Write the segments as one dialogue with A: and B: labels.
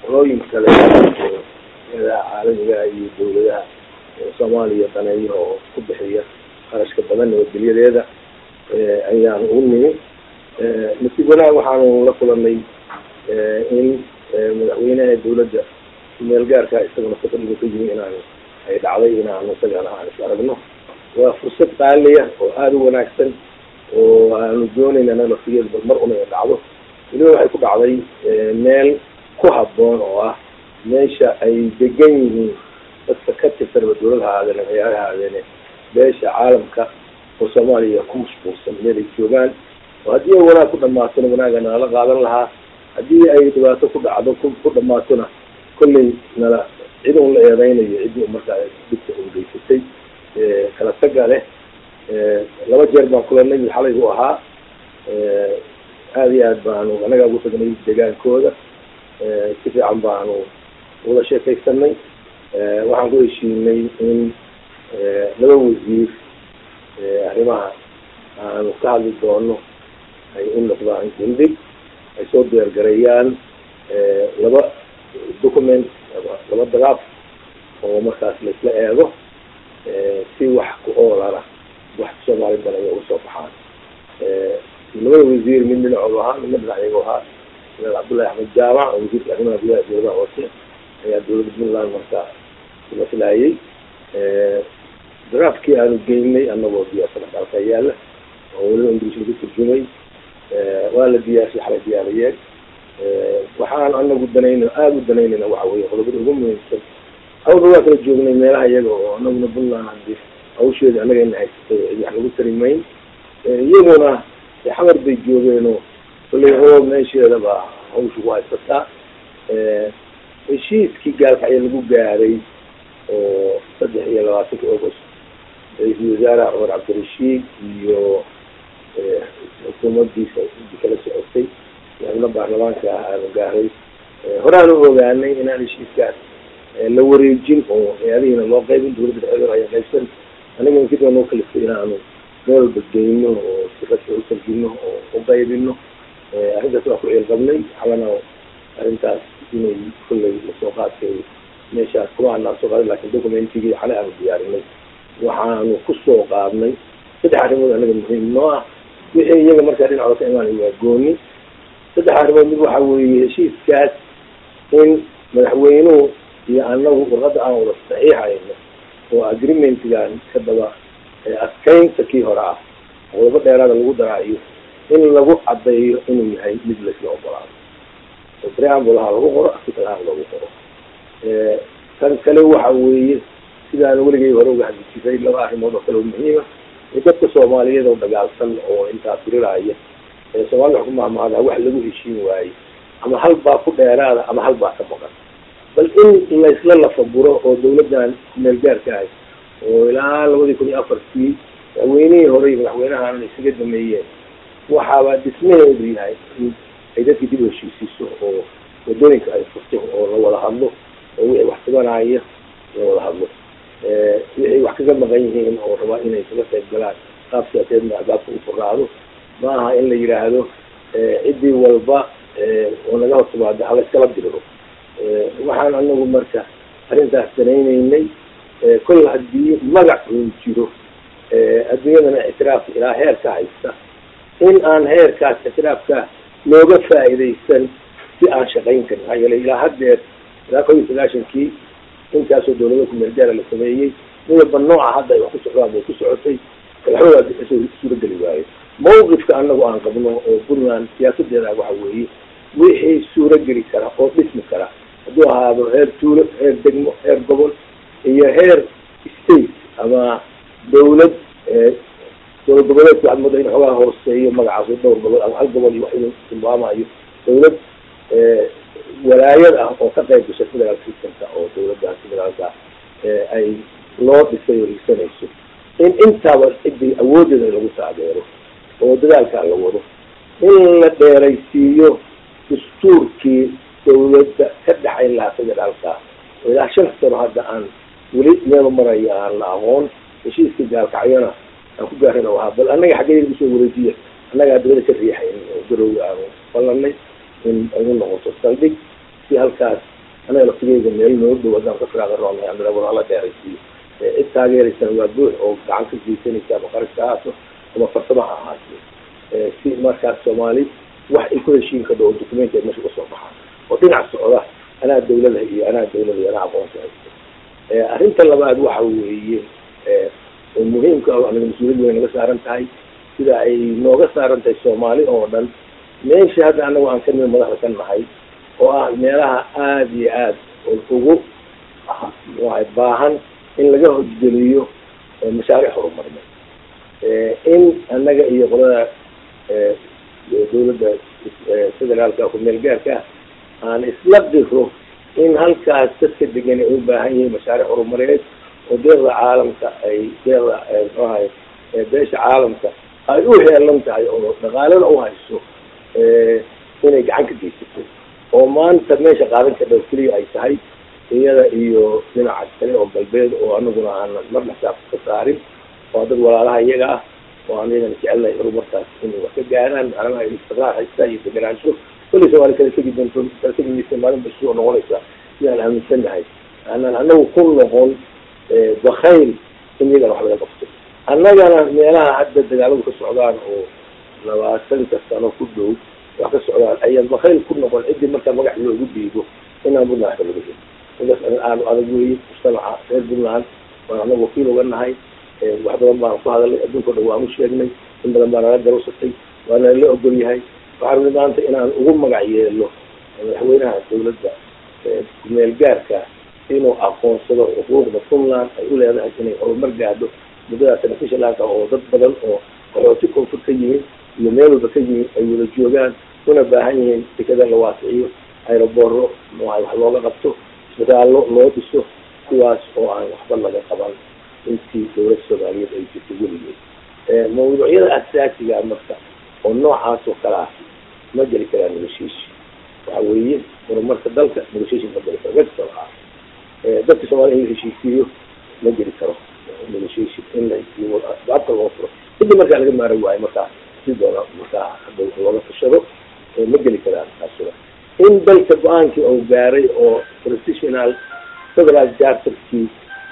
A: qolooyin kale oo caalamiga iyo dawladaha soomaaliya daneeya oo ku bixiya qarashka badan nabadgelyadeeda ayaan ugu nimi nasiib wanaag waxaanu la kulanay in madaxweynaha dawladda meel gaarka isaguna safariga ka yimi inaan ay dhacday inaanu isagana aan is aragno waa fursad qaaliya oo aada u wanaagsan oo aanu doonayna anaga laftigeeda bal mar una dhacdo weliba waxay ku dhacday meel ku habboon oo ah meesha ay degan yihiin dadka ka tirsanba dawlad ha ahaadeen ciyaar ha ahaadeene beesha caalamka oo soomaaliya ku mashquulsan meel ay joogaan oo haddii ay wanaag ku dhamaatona wanaaga nalala qaadan lahaa haddii ay dhibaato ku dhacdo ku dhamaatona kolley nala cid un la eedeynayo ciddii markaa dhibka ungeysatay kala taga leh laba jeer baan kulanay mid xalay u ahaa aada iyo aad baanu anagaa ugu tagnay degaankooda si fiican baanu wada sheekaysanay waxaan ku heshiinay in laba wasiir arrimaha aanu ka hadli doono ay u noqdaan gundig ay soo diyaargareeyaan laba document laba daraaf oo markaas laisla eego si wax ku oolana wax soomaali badan ay uga soo baxaan labada wasiir mid dhinacoodu ahaa midna dhinacyagoo ahaa madaal cabdullahi axmed jaamac oo wasiirka arrimaha gudaha dawladaha hoose ayaa dawladda puntland markaa maslaayay daraafkii aanu geynay anagoo diyaarsan dalka yaala oo weliba ingiliis lagu turjumay waa la diyaarshay xalay diyaariyeen waxaan anagu danayna aada u danaynayna waxa weye qodobada ugu muhiimsan awda waa kala joognay meelaha iyaga oo anaguna puntland hadi hawsheeda anaga ina haysatay cid wax lagu tarimayn iyaguna xamar bay joogeenoo kolley oo meesheeda baa hawsha ku haysataa heshiiskii gaalkacyo lagu gaaray oo saddex iyo labaatanka august ra-iisul wasaare cumar cabdirashiid iyo xukuumadiisa kala socotay xubno baarlamaanka ah aanu gaaray horaan u ogaanay inaan heshiiskaas la wareejin oo hay-adihiina loo qaybin dawladda dhexdeeda ayaa qaybsan aniga inkidoo noo kalifay inaanu meel walba geyno oo si rasmi u tarjino oo u qaybino arrintaas waa ku ciilqabnay xalana arrintaas inay kolley lasoo qaadkay meeshaas kuma anaan soo qaadin lakin documentigii xalay aanu diyaarinay waxaanu kusoo qaadnay saddex arrimood anaga muhiim noo ah wixii iyaga markaa dhinacooda ka imaanay waa gooni saddex arrimood mid waxa weeye heshiiskaas in madaxweynuhu iyo anagu warqadda aan wada saxiixayno oo agreementgan ka daba adkaynta kii hore ah qodobo dheeraada lagu daraayo in lagu caddeeyo inuu yahay mid laisla ogolaado oo preambulaha lagu qoro articalaha lagu qoro tan kale waxa weeye sidaan weligay hore uga hadli jiray laba arrimood oo kale oo muhiima ee dadka soomaaliyeed oo dagaalsan oo intaa tiriraya ee soomaalida wax ku mahmahda wax lagu heshiin waaye ama hal baa ku dheeraada ama hal baa ka maqan bal in laysla lafaguro oo dawladdan kumeel gaarka ahay oo ilaa labadii kun iyo afartii madaxweynihii hore iyo madaxweynahan isaga dameeyeen waxaaba dhismaheedu yahay in ay dadkii dib u heshiisiiso oo wadooyinka ay furto oo la wada hadlo oo wixii wax tabanaya la wada hadlo wixii wax kaga maqan yihiin oo rabaa inay kaga qayb galaan qaab siyaasadeedna albaabka u furaado ma aha in la yidhaahdo ciddii walba oo naga hortimaado hala iskala diriro waxaan anagu marka arrintaas danaynaynay kol haddii magac uu jiro adduunyadana ictiraaf ilaa heer ka haysta in aan heerkaas ictiraafka looga faa'iidaysan si aan shaqayn karin maxaa yeelay ilaa haddeer ilaa kob iyo sagaashankii intaasoo dawlada kumeel gaara la sameeyey midaba nooca hadda ay wax ku socdaan bay ku socotay waxbaa suurageli waayo mawqifka anagu aan qabno oo puntland siyaasadeeda waxa weeye wixii suurageli kara oo dhismi kara hadduu ahaado heer tuulo heer degmo heer gobol iyo heer state ama dawlad dowlad goboleedka waxaad moodaa in xoogaa hooseeyo magacaas dhowr gobol ama hal gobol iyo wax inuu tilmaamayo dawlad walaayad ah oo ka qayb gashay federal systemka oo dawladdaas federaalka ay loo dhisay oo hiigsanayso in intaaba ciddii awoodeeda in lagu taageero oo dadaalkaa la wado in la dheeraysiiyo dastuurkii dawladda ka dhexayn lahaa federaalka oo ilaa shan sano hadda aan weli meelu marayo aan la aqoon heshiiska gaalkacyona aan ku gaarin oo ahaa bal annaga xaggee lagu soo wareejiya annagaa dabada ka riixayn oo garowga aanu ballanay in ay u noqoto saldhig si halkaas anaga laftigeyga meel noo dhow haddaan ka firaaga roonay amila walaala dheeraysiiyo cid taageeraysana waa buux oo gacan ka geysanaysa ama qarashka ahaato ama farsamo ha ahaato si markaas soomaali wax ay ku heshiin kadho oo documenteed meesha kasoo baxaa oo dhinac socda anaa dawlada iyo anaa dawlada iyo anaa aqoonsi haysto arrinta labaad waxa weeye muhiimka anaga mas-uuliyad way naga saaran tahay sida ay nooga saaran tahay soomaali oo dhan meesha hadda anagu aan ka mid madaxda ka nahay oo ah meelaha aada iyo aad ugu waay baahan in laga hojgeliyo mashaariic horumarineed in annaga iyo qolada dawladda federaalka ku meel gaarka ah aan isla diro in halkaas dadka degan ay u baahan yihiin mashaariic horumarineed oo deeqda caalamka ay deeqda mxuahay beesha caalamka ay u heelan tahay oo dhaqaalada u hayso inay gacan ka geysato oo maanta meesha qaadan ka dhow keliya ay tahay iyada iyo dhinaca kale oo galbeed oo anaguna aanan marna xisaab ka saarin waa dad walaalaha iyaga ah oo aan iyagana jecelnahay horumarkaas inay wax ka gaaraan macnaha ay istiqraar haystaa iyo deganaansho kulli soomaali kala tegi doonto kala tegi maysa maalin ba soo noqonaysa sidaan aaminsannahay aanan anagu ku noqon bakayl in iyagana wax laga qabto annagana meelaha hadda dagaaladu ka socdaan oo labaatanka sano ku dhow wax ka socdaan ayaan bakayl ku noqon ciddii markaa magac loogu dhiibo inaan puntland waxba laga heli midaas aanu adag weeye mujtamaca reer puntland waan anaga wakiil uga nahay wax badan baan ku hadalnay adduunka o dhan waanu sheegnay in badan baa nala garowsatay waana la ogol yahay waxaan ui maanta inaan ugu magac yeelo madaxweynaha dawladda kumeel gaarka inuu aqoonsado xuquuqda puntland ay u leedahay inay horumar gaadho muddadaas beneficialanka oo dad badan oo qaxooti koonfur ka yihiin iyo meel walba ka yihiin ay wada joogaan una baahan yihiin dekada la waasiciyo aerobooro wax looga qabto isbitaallo loo dhiso kuwaas oo aan waxba laga qaban intii dawladda soomaaliyeed ay jirto weligeed mawduucyada asaasiga marka oo noocaas oo kale ah ma geli karaa negotiation waxa weeye horumarka dalka negotiation ma geli karo wexal ah dadka soomaliya in la heshiisiiyo ma geli karo negotiation in la hesiiyo asbaabta loo furo kadib markaa laga maara waayo markaa si doona markaa hadda looga fashado ma geli karaan taasuna in dalka go-aankii uu gaaray oo professional federal charterkii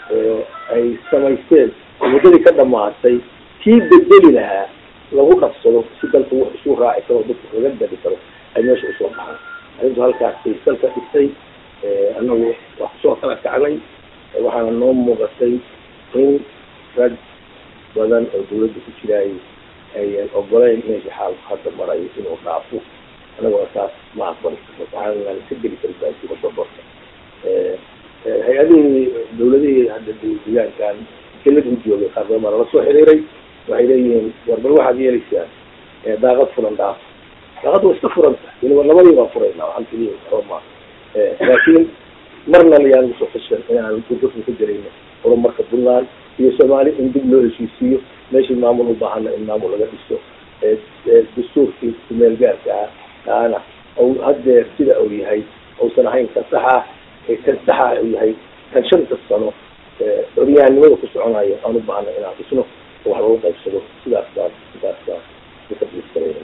A: ay samaysteen muddadii ka dhamaatay kii bedeli lahaa lagu qabsado si dalka wax isu raaci karo dadka laga dadi karo ay meesha usoo baxaan arrintu halkaasay dalka dhistay anagu wax kusoo kala kacnay waxaana noo muuqatay in rag badan oo dawladda ku jiraay ayan ogoleyn meesha xaalku hadda marayo inuu dhaafo anaguna saas ma aqbali waxaan ka geli kari baasibasoborka hay-adihii dawladihii hadda deegaankan kelad u joogay qaar badan baa nala soo xiriiray waxay leeyihiin war bal waxaad yeelaysaan daaqad furan dhaaf daaqad waa iska furanta weliba labadii baan furayna waxaan keliya roma laakiin marna layaan usoo fashan inaan gudurka ka jarayno horumarka puntland iyo soomaali in dib loo heshiisiiyo meeshii maamul u baahana in maamul laga dhiso dastuurkii kumeel gaarka ah kaana haddeer sida uu yahay uusan ahayn kan saxa kan saxa uu yahay kan shanta sano curyaannimada ku soconayo aan u baahna inaan dhisno oo wax lagu qaybsado sidaas baan sidaas baan ukadiskarayna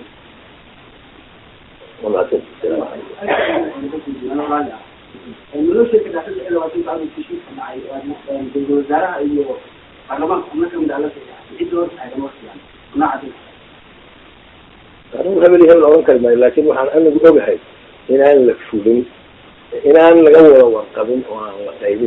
B: nolosha kadhaxada ee labaatan sacad heshiiska dhacay ra-iisul wasaaraha iyo baarlamaanka xubno kamid ah la saxeexay cidda hor taagan waqtigan nooca
A: anigu hebel hebel oran kari maayo laakin waxaan anagu ogahay inaan la fulin inaan laga wada warqabin oo aan la qaybin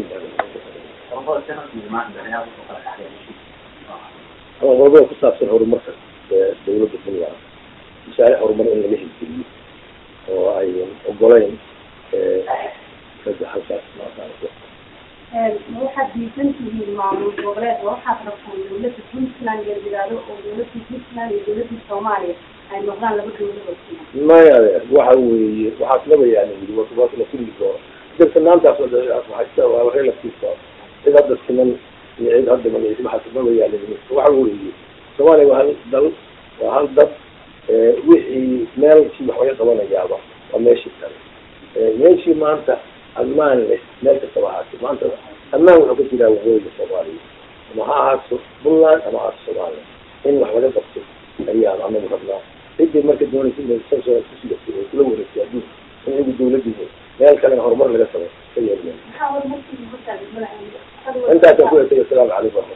A: ama qodobada ku saabsan horumarka dawladda puntland mashaariic horumar in laga hirgeliyo oo ayan ogoleyn ragga halkaas maaqaanso
C: waxaad diisan tihiin maamul goboleed oo waxaad rabtaan dawladda puntland iyo yidhaahdo oo dawladda puntland iyo dawladda soomaaliya ay noqdaan laba dawladood
A: maya adeer waxa weeye waxaas laba yaani yiri wasuwaas la kulli doono darsanaantaas waxaysta waa relatiisa cid hadda siman iyo cid hadda magaciisa waxaas laba yaani waxa weeye soomaaliya waa hal dal waa hal dad wixii meelkii wax laga qabanayaaba waa meeshii kale meeshii maanta ammaan leh meel kastaba ahaatay maanta ammaan wuxuu ka jiraa waqooyiga soomaaliya ama ha ahaato puntland ama ahaato soomaaliya in wax laga qabto ayaan anagu rabnaa ciddii marka doonaysa inay kula wareegtay adduunka in iyagu dawladdiisa meel kalena horumar laga sameyo ka yeelmeen
C: maxaa war markii ugu taagay
A: intaasaan ku etay asalaamu calaykum